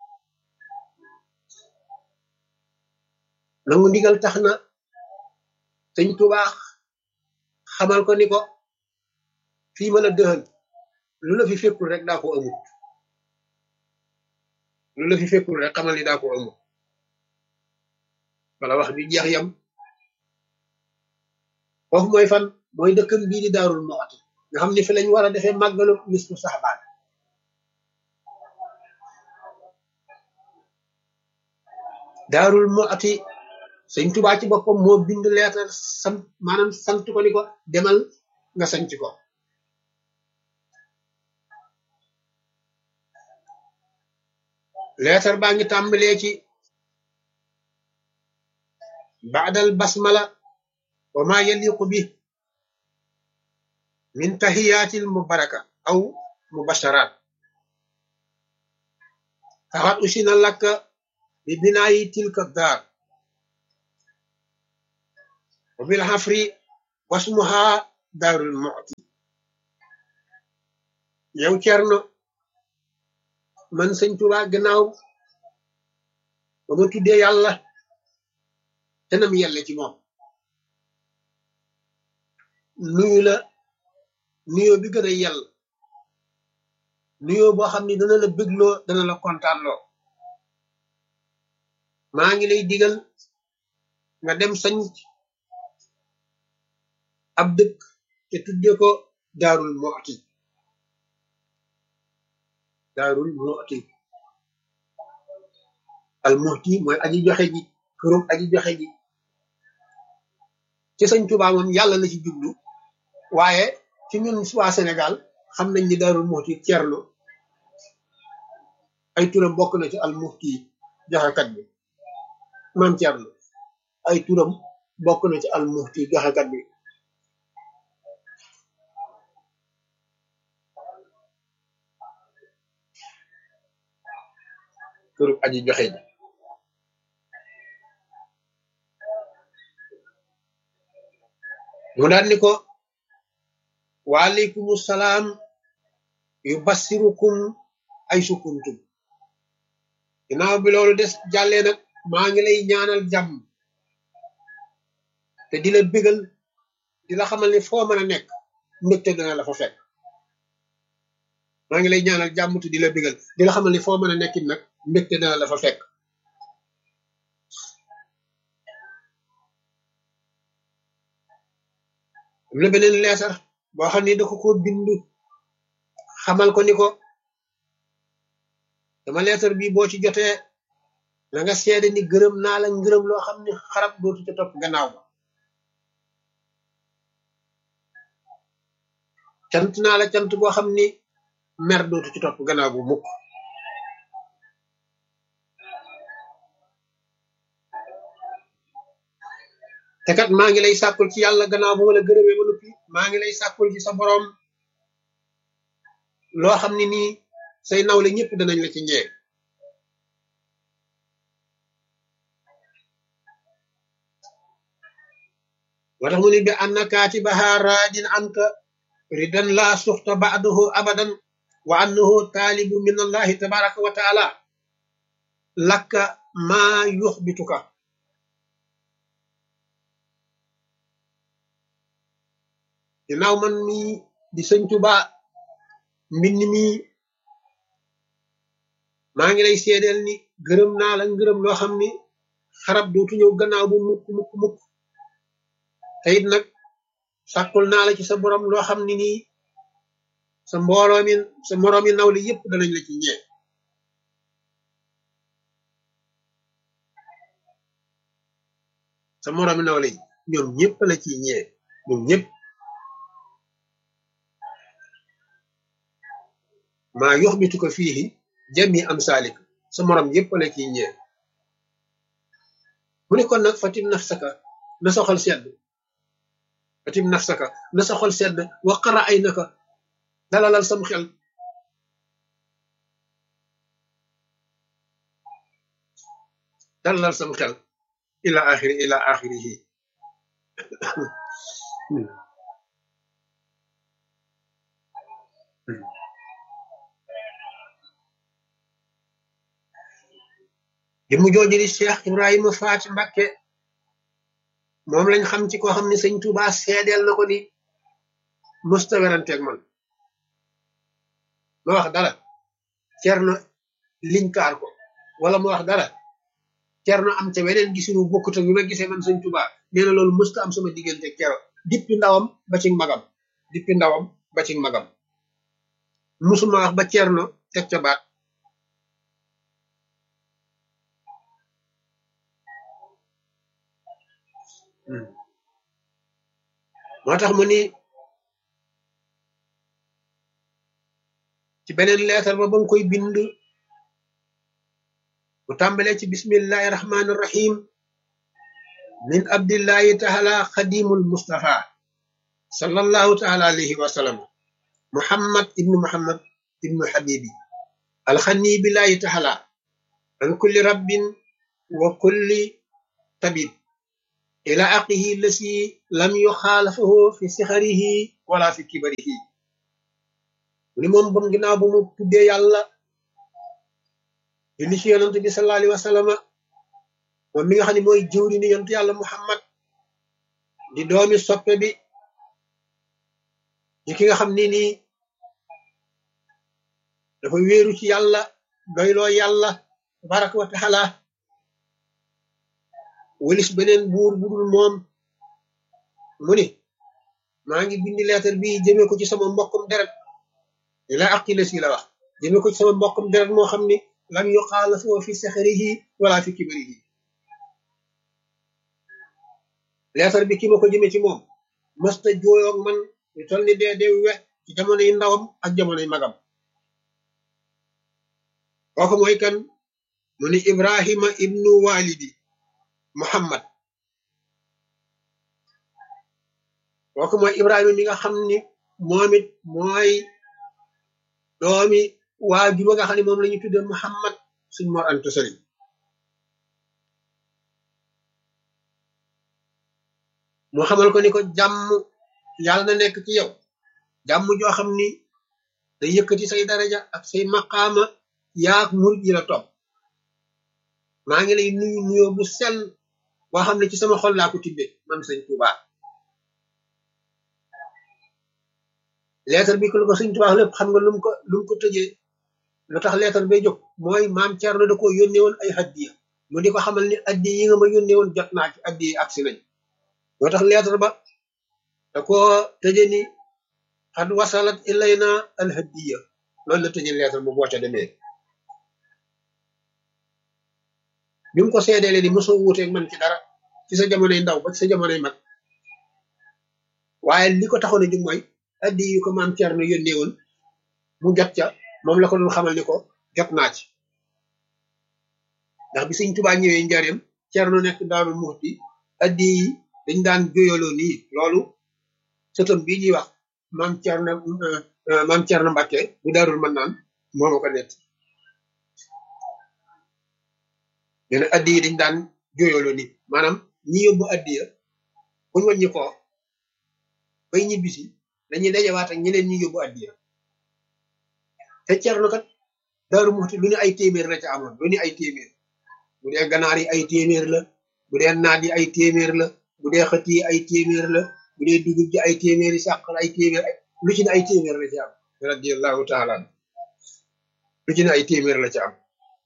S1: nangu ndigal tax na sëñ Tuubaa xamal ko ni ko fii ma la dëxal lu la fi fekkul rek daa ko amut lu la fi fekkul rek xamal ni daa ko amut wala wax bi jeex yam foofu mooy fan mooy dëkkam bii di daarul moxati nga xam ne fi lañ war a defee màggalu nisfu saxbaan daarul moxati sëñ Tuubaa ci boppam moo bind leetar sant maanaam sant ko ni ko demal nga sanc ko leetar baa ngi tàmbalee ci baadal basmala wa ma yaliqu bi min tahiyatil mubaraka aw mubasharat faxat usina lakka bi binaayi tilka daar wa bil hafri wasmuha daarul muxti yow Cerno man sëñ Tuubaa gannaaw ba ma tuddee yàlla te nam yelle ci moom nuyu la nuyoo bi gën a yell nuyoo boo xam ni dana la bégloo dana la kontaanloo maa ngi lay digal nga dem sañ ab dëkk te tudde ko daarul muxti daarul muxti al muxti mooy aji joxe ji kërum aji joxe ji ci sëñ Tuubaa moom yàlla la ci jublu waaye ci ñun waa Sénégal xam nañ ni daarul muxti Cerno ay turam bokk na ci al muxti joxekat bi maam Cerno ay turam bokk na ci al muxti joxekat bi kërum aji joxe ji mu daan ni ko waaleykum salaam yu bassirukum ay sukuntum ginnaaw bi loolu des jàllee nag maa ngi lay ñaanal jàmm te di la bégal di la xamal ni foo mën a nekk mbégte dana la fa fekk maa ngi lay ñaanal jàmm te di la bégal di la xamal ni foo mën a nekkit nag mbégte dana la fa fekk am na beneen leetar boo xam ni da ko ko bind xamal ko ni ko dama leetar bi boo ci jotee na nga seede ni gërëm naa la ngërëm loo xam ni xarab dootu ca topp gannaaw ba cant naa la cant boo xam ni mer dootu ci topp gannaaw bu mukk te kat maa ngi lay sàkkul ci yàlla gannaaw bu ma la gërëmee ba noppi maa ngi lay sàkkul ci sa boroom loo xam ne nii say nawle ñëpp danañ la ci ñee moo tax mu ni bi anna kaatibaha raadin anka ridan laa suxta ba'dahu abadan wa annahu taalibu min allahi tabaraka wa taala lakka maa yuxbituka ginnaaw man mi di sëñ Tuubaa mbind mi maa ngi lay seedeel ni gërëm naa la ngërëm loo xam ni xarab dootu ñëw gannaaw bu mukk mukk mukk te it nag sàkkul naa la ci sa borom loo xam ni nii sa mbooloo mi sa moroomi nawle yépp danañ la ci ñee sa moroomi nawle yi ñoom ñëpp la ci ñee ñoom ñëpp maa yoxbitu ko fii jami am saalik sa morom yépp la ciy ñee mu ne kon nag fatim nafsaka na sa xol sedd fatim nafsaka na sa xol sedd wa qara ay naka dalalal sam xel dalalal sam xel ila axiri ila axirihi di mu jooju di Cheikh Ibrahima Faati Mbakke moom lañ xam ci koo xam ne sëñ Tuuba seedeel na ko ni mësta weranteeg man ma wax dara Cerno liñkaar ko wala ma wax dara Cerno am ca weneen gisinu bokkut ak bi ma gisee man sëñ Tuuba nee na loolu mësta am sama diggante kero dippi ndawam ba ci magam dippi ndawam ba ci magam musuma wax ba Cerno teg ca baat moo tax mu ni ci beneen leetar ba ba nga koy bind mu tàmbalee ci bismillahi rahmani rahim min abdillahi taala xadimul mustafa sallallahu taala alayhi wa sallam muhammad ibnu muhammad ibnu habibi alxani billahi taala an kulli rabbin wa kulli tabib ila aqihi lasi lam yuxaalafahu fi sixarihi wala fi kibarihi mu ni moom bam ginnaaw bu mu tuddee yàlla julli ci yonent bi sallallahu alayhi wa sallama moom mi nga xam ne mooy jëwri ni yonent yàlla muhammad di doomi soppe bi di ki nga xam ni nii dafa wéeru ci yàlla doyloo yàlla tabaraka wa taala walis beneen buur budul moom mu ni maa ngi bindi leetar bi jëmee ko ci sama mbokkum deret ila aqila si la wax jëmee ko ci sama mbokkum deret moo xam ni lam yuxaalafu fi saxarihi wala fi kibarihi leetar bi ki ma ko jëmee ci moom mësta jooyoog man ñu toll ni dee dee we ci jamono yi ndawam ak jamono yi magam kooku mooy kan mu ni ibrahima ibnu walidi muhammad kooku mooy ibrahima mi nga xam ni moom it mooy doomi waa juba nga xam ne moom la ñu tudde muhammad suñ mor anta sëri mu xamal ko ni ko jàmm yàlla na nekk ci yow jàmm joo xam ni day yëkkati say daraja ak say maqaama yaak murit yi la topp maa ngi lay nuyu nuyoo bu sell boo xam ne ci sama xol laa ko tibbe man sëñ Tuuba leetar bi ko lu ko sëñ Tuuba lépp xam nga lu mu ko lu mu ko tëjee lu tax leetar bay jóg mooy maam Cerno da ko yónnee woon ay addiya mu di ko xamal ni addiya yi nga ma yónnee woon jot naa ci addiya yi agsi nañ moo tax leetar ba da ko tëje ni xad wasalat ilayna al hadiya loolu la tëje leetar bu boo ca demee bi mu ko seedeele ni mosoo wuuteeg man ci dara ci sa jamonoy ndaw ba ci sa jamonoy mag waaye li ko taxoon a jóg mooy addi yu ko maam Cerno yónnee woon mu jot ca moom la ko doon xamal ni ko jot naa ci ndax bi Sëñ Tuubaa ñëwee njareem Cerno nekk Daaru Muxti addi yi dañ daan jóyaloo nii loolu sëtam bii ñuy wax maam Cerno maam Cerno Mbàkke bu daarul mën naan moo ma ko nett nee na addi yi dañ daan jóyaloo nii maanaam ñi yóbbu addiya buñ wàññi ko bay ñibbisi dañuy dajawaat ak ñeneen ñi yóbbu addiya te Cerno kat Daaru Muxti lu ne ay téeméer la ca amoon lu ne ay téeméer bu dee ganaar yi ay téeméer la bu dee naat yi ay téeméer la bu dee xët yi ay téeméer la bu dee dugub ji ay téeméer yi sàq la ay téeméer lu ci ne ay téeméer la ci am radiallahu taala lu ci ne ay téeméer la ci am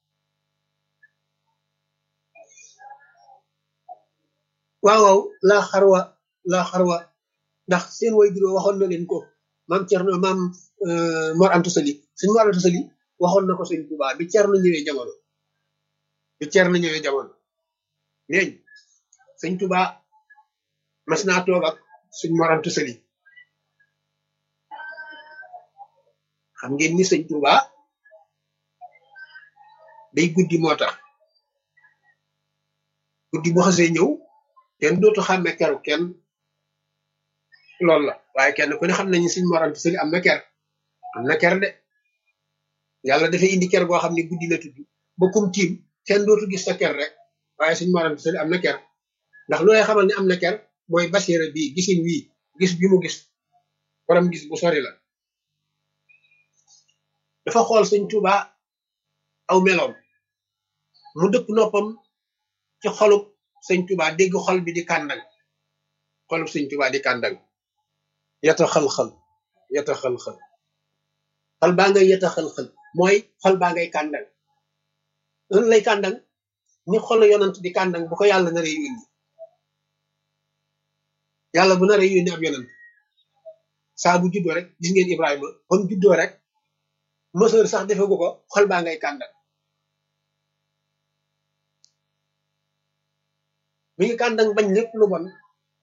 S1: waaw waaw laa xarwa laa xarwa ndax seen way juróom waxoon na leen ko maam Cerno maam Mor Anta Sali suñ Mor Anta Sali waxoon na ko sëñ Tuubaa bi Cerno ñëwee jamono bi Cerno ñëwee jamono neeñ sëñ Tuubaa mas naa toog ak suñ Mor Anta Sali xam ngeen ni sëñ Tuubaa day guddi moo tax guddi bu xasee ñëw kenn dootu xàmme keru kenn loolu la waaye kenn ku ne xam nañu suñ Mor Anta Sali am na ker am na ker de yàlla dafay indi ker goo xam ne guddi la tudd ba kum tiim kenn dootu gis sa ker rek waaye suñ Mor Anta Sali am na ker ndax lu lay xamal ne am na ker mooy basiira bii gisin wii gis bi mu gis borom gis bu sori la dafa xool sëñ Tuuba aw meloom mu dëpp noppam ci xolub sëñ Tuuba dégg xol bi di kàndang xolub sëñ Tuuba di kàndang yata xal-xal yata xal-xal xol baa ngay yata xal-xal mooy xol baa ngay kàndang lan lay kàndang ni xol yonant di kàndang bu ko yàlla naree yónni yàlla bu naree yónni ab yonant saa bu juddoo rek gis ngeen Ibrahima ba mu juddoo rek mësër sax defegu ko xol baa ngay kàndang mi ngi kàndang bañ lépp lu bon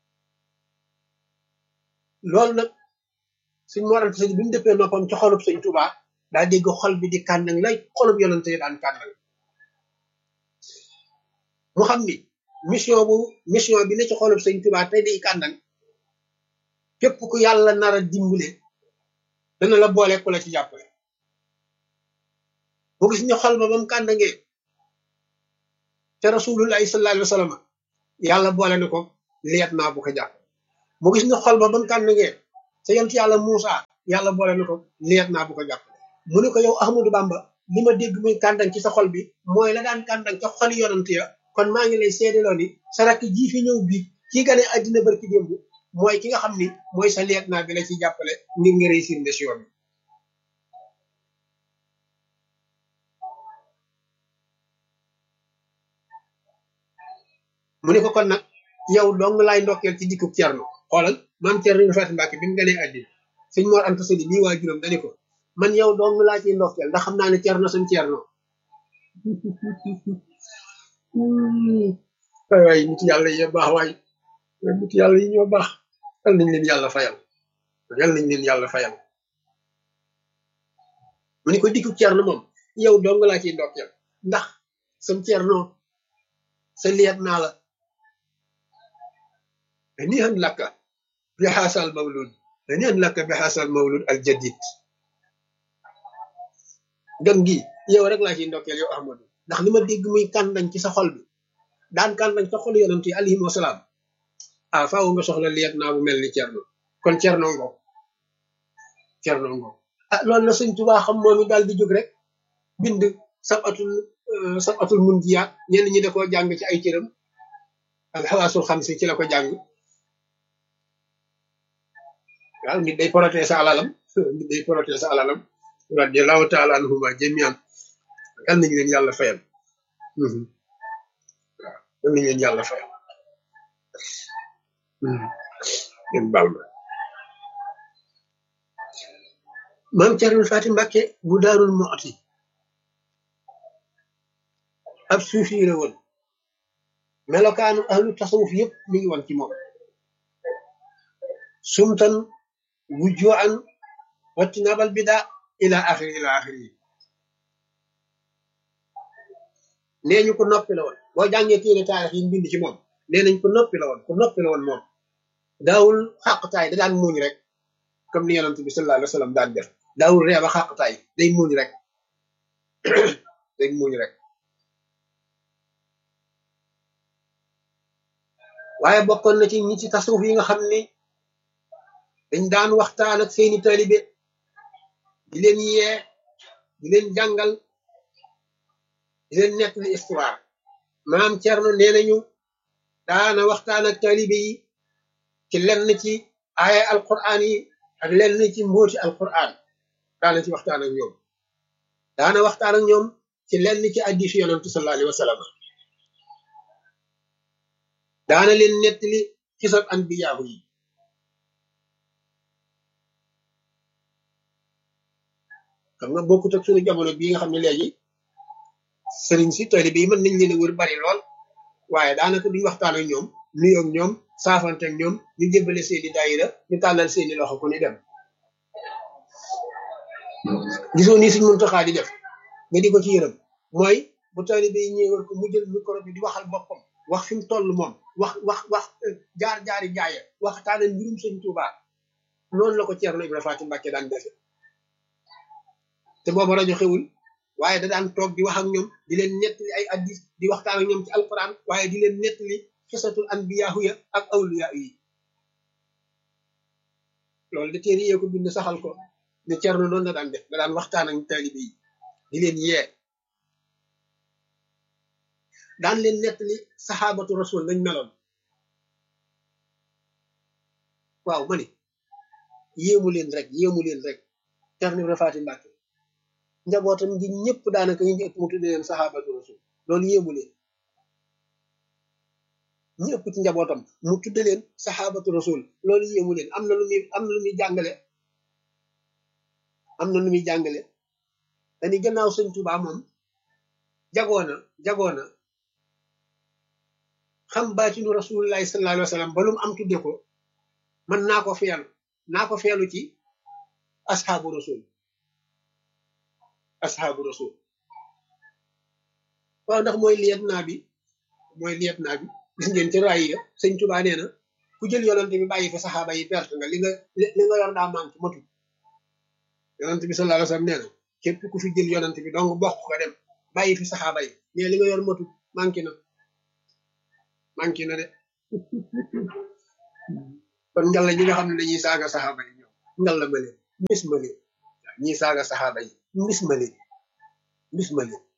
S1: loolu nag suñ moral sëñ bi mu dëppee noppam ci xolub sëñ Tuuba daa dégg xol bi di kàndang lay xolub yonante yi daan kàndang mu xam ni mission bu mission bi ne ci xolub sëñ Tuuba tey di kàndang képp ku yàlla nar a dimbale dana la boole ku la ci jàppale mu gis ñu xol ba ba mu kàndangee te rasulullahi sallallahu alayhi wa sallam yàlla boole na ko liet naa bu ko jàpp mu gis ne xol ba ba mu kànnangee sa yont yàlla Muusa yàlla boole na ko liet naa bu ko jàpp mu ne ko yow Ahmadou Bamba li ma dégg muy kàndang ci sa xol bi mooy la daan kàndang ca xoli yonant ya kon maa ngi lay seedaloo ni sa rakk ji fi ñëw bii kii gane àddina barki démb mooy ki nga xam ni mooy sa liet naa bi la ci jàppale ngir nga réussir mission bi mu ne ko kon nag yow dong laay ndokkeel ci dikkub Cerno xoolal maam Cerno ñu Faati Mbàkke bi mu ganee àddina sëñ Mor Anta Sali bii waa juróom dani ko man yow dong laa ciy ndokkeel ndax xam naa ne Cerno suñ Cerno waay waay nit yàlla yi baax waay nit yàlla yi ñoo baax yal nañ leen yàlla fayal yal nañ leen yàlla fayal mu ne ko dikkub Cerno moom yow dong laa ciy ndokkeel ndax sam Cerno sa liet naa la هنيئا لك بهذا المولود هنيئا لك بهذا المولود الجديد dem gi yow rek laa ciy ndokkeel yow Ahmadou ndax li ma dégg muy kàndañ ci sa xol bi daan kàndañ sa xol yonent yi alayhim wasalaam ah faaw nga soxla liet naa bu mel ni Cerno kon Cerno ngo Cerno ngo ah loolu la sëñ Tuubaa xam moom it daal di jóg rek bind sab atul sab atul mun jiyaat ñenn ñi da koo jàng ci ay cëram alxawaasul xam si ci la ko jàng waaw nit day protéger sa alalam nit day protéger sa alalam radiallahu taala anhuma jamian yal nañu leen yàlla fayal waaw yal nañu leen yàlla fayal ngeen baal ma maam Cerno Faati Mbàkke bu daarul mooti ab suufi la woon melokaanu ahlu tasawuf yëpp mi ngi woon ci moom sumtan wujjuan wattinabal bida ila axiri ila axiri nee ñu ko noppi la woon boo jàngee téere taarix yi mbind ci moom nee nañ ko noppi la woon ko noppi la woon moom daawul xàqtaay da daan muuñ rek comme ni yonent bi sallallahu alayhi wa sallam daan def daawul reeba xàqtaay day muuñ rek day muuñ rek waaye bokkoon na ci ñi ci tasawuf yi nga xam ni dañ daan waxtaan ak seeni taalibe di leen yee di leen jàngal di leen nettali histoire maam Cerno nee nañu daana waxtaan ak taalibe yi ci lenn ci aaya alquran yi ak lenn ci mbóoti alquran daana ci waxtaan ak ñoom daana waxtaan ak ñoom ci lenn ci hadiisu yonantu sallallahu alayhi wa sallam daana leen nettali xisab anbiyaahu yi xam nga bokkut ak suñu jamono bii nga xam ne léegi sëriñ si taalibe yi mën nañ leen a wër bari lool waaye daanaka duñ waxtaan ak ñoom nuyoo ak ñoom saafante ak ñoom ñu jébbale seeni daayira ñu tàllal seeni loxo ku ni dem gisoo nii suñ Muntaxaa di def nga di ko ci yërëm mooy bu taalibe yi ñëwal ko mu jël micro bi di waxal boppam wax fi mu toll moom wax wax wax jaar jaari jaaya waxtaane mbirum sëñ Tuubaa noonu la ko Ceerno Ibra Faati Mbàkke daan defe te booba rajo xewul waaye da daan toog di wax ak ñoom di leen nettali ay addis di waxtaan ak ñoom ci alquran waaye di leen nettali xisatul anbiyaahu ya ak awliyaa yi loolu da téere yee ko bind saxal ko ne Ceerno noonu la daan def da daan waxtaan ak taalibe yi di leen yee daan leen nettali saxaabatu rasul nañ meloon waaw ma ni yéemu leen rek yéemu leen rek Ceerno Ibra Faati Mbàkke njabootam gi ñëpp daanaka ñu ëpp mu tudde leen saxaabatu rasul loolu yéemu leen ñu ëpp ci njabootam mu tudde leen saxaabatu rasul loolu yéemu leen am na lu muy am na lu muy jàngale am na lu muy jàngale dañu gannaaw sëñ Tuubaa moom jagoona jagoona xam baatinu rasulullahi sallallahu alayhi wa sallam ba lu mu am tudde ko man naa ko feelu naa ko feelu ci asxaabu rasul asxaabu rasul waaw ndax mooy liyet naa bi mooy liyet naa bi gis ngeen ci raay ya sëñ Tuubaa nee na ku jël yonante bi bàyyi fa saxaaba yi perte nga li nga li nga yor daa manqué matul yonante bi sallallahu alayhi wa sallam nee na képp ku fi jël yonante bi donc bokk nga dem bàyyi fi saxaaba yi mais li nga yor matul manqué na manqué na de kon ngal la ñi nga xam ne dañuy saaga saxaaba yi ñoom ngal la ma leen mis ma leen ñi saaga saxaaba yi mis ma leen mis ma leen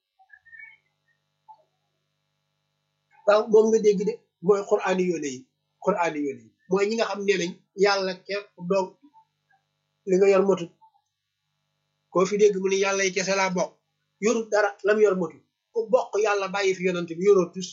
S1: waaw moom nga dégg de mooy quraani yoone yi quraani yoone yi mooy ñi nga xam ne nañ yàlla képp doog li nga yor matut koo fi dégg mu ni yàlla yi kese laa bokk yorut dara lam yor matut ku bokk yàlla bàyyi fi yonante bi yoroo tus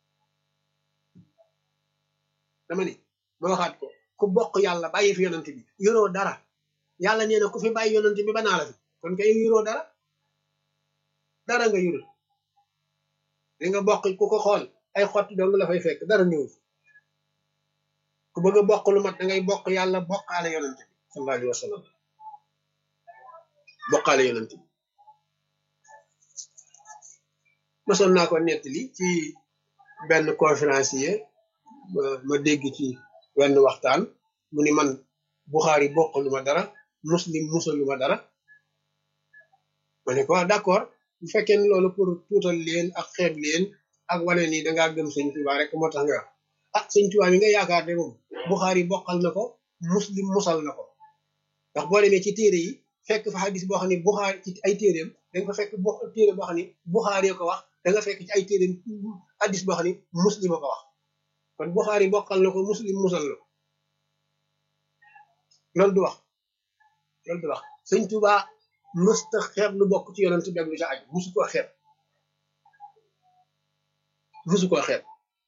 S1: dama ni ma waxaat ko ku bokk yàlla bàyyi fi yonante bi yoroo dara yàlla nee na ku fi bàyyi yonante bi ba naa la fi kon kay yoroo dara dara nga yorut li nga bokk ku ko xool ay xott dong la fay fekk dara ñëw ku bëgg a bokk lu mat da ngay bokk yàlla bokkaale yonante bi sallallahu alayhi wa sallam bokkaale yonante bi mosoon naa ko nettali ci benn conférencier ma dégg ci wenn waxtaan mu ni man Buxaari bokkalu ma dara muslim musalu ma dara ma ne ko d'accord bu fekkee ne loolu pour tuutal leen ak xeeb leen ak wane ni dangaa gëm sëñ Tuubaa rek moo tax nga wax ah sëñ Tuubaa mi nga yaakaar de moom Buxaari bokkal na ko muslim musal na ko ndax boo demee ci téere yi fekk fa xadis boo xam ne Buxaari ci ay téeréem da nga fa fekk bo téere boo xam ne Buxaari ko wax da nga fekk ci ay téeréem xadis boo xam ne muslim a ko wax kon Buxaari bokkal na ko muslim musal na ko loolu du wax loolu du wax sëñ Tuubaa mësta xeeb lu bokk ci yonent bi ak lu ca aju musu koo xeeb musu koo xeeb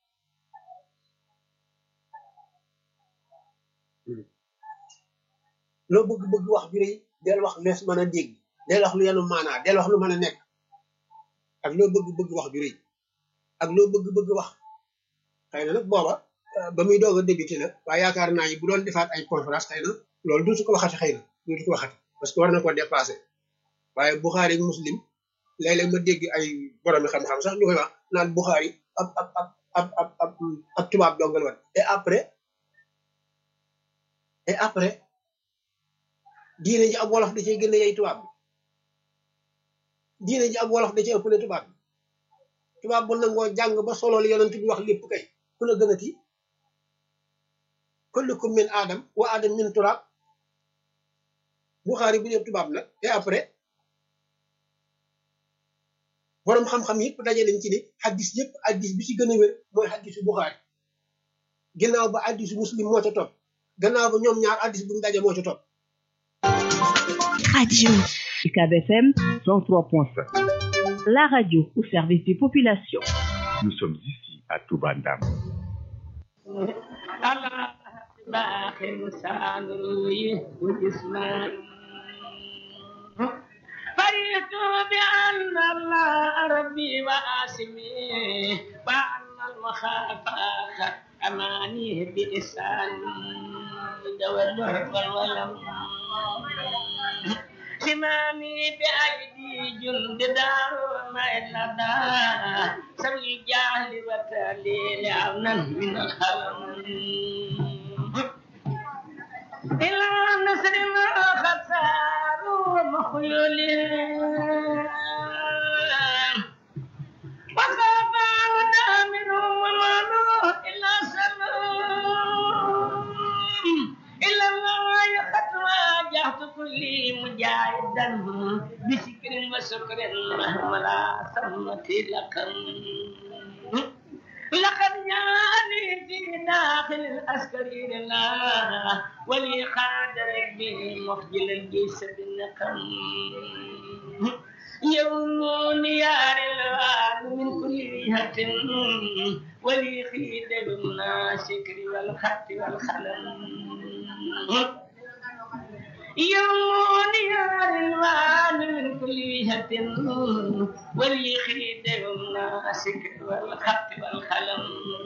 S1: loo bëgg-bëgg wax ju rëy del wax lees mën a dégg del wax lu yenu maanaa del wax lu mën a nekk ak loo bëgg-bëgg wax ju rëy ak loo bëgg-bëgg wax xëy na nag booba ba muy doog a débuté la waaye yaakaar naa yi bu doon defaat ay conférence xëy na loolu duutu ko waxati xëy na duutu ko waxati parce que war na ko dépassé waaye Buxaari ak Muslim léeg-léeg ma dégg ay boromi xam-xam sax ñu koy wax naan Buxaari ab ab ab ab ab ab ab tubaab dongal wat et après et après diine ji ab wolof da cee gën a yey tubaab bi diine ji ab wolof da cee ëppale tubaab bi tubaab bu nangoo jàng ba solo li yonent bi wax lépp kay ku la gënati kullukum min aadam wa aadam min turaab Buxaari bu ñëw tubaab nag et après borom xam-xam yëpp daje nañ ci ni xaddis yëpp xaddis bi ci gën a wér mooy xaddisu Buxaari ginnaaw ba xaddisu muslim moo ca topp gannaaw ba ñoom ñaar xaddis bu mu daje moo ca topp.
S2: Radio UCAB FM 103.5. La radio au service des populations.
S3: Nous sommes ici à Toubandam.
S4: فرحت بأن الله ربي وآسمي وأن المخافة أمانيه بإحسان دول والولم سمامي بأيدي جند دار ما إلا سوي الجهل وتالي عونا من الخلم إلى نصر ما خسار ومخيول وسوف ودامر ومالو إلا سلام إلا الله قد واجهت كل مجاهدا بشكر وشكر مهما سمت لكم لقد جاءني في داخل العسكري لله ولي خاد ربي مخجل الجيش بالنقم يوم يار الوان من كل جهة ولي خيد بالناشكر والخط والخلم يوم يار الوان من كل جهة ولي خيد بالناشكر والخط والخلم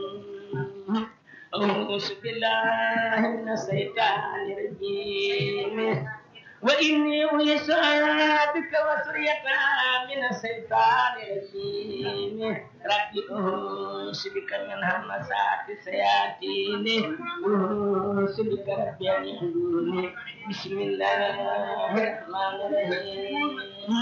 S4: أعوذ بالله من الشيطان الرجيم وإني أعيذها بك وسريتها من الشيطان الرجيم رب أعوذ بك من همسات الشياطين أعوذ بك رب أن يحضرون بسم الله الرحمن الرحيم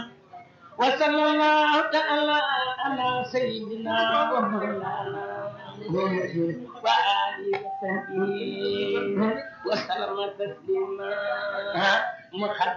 S4: وصلى الله تعالى على سيدنا ومولانا محمد وآله وصحبه وسلم تسليما محمد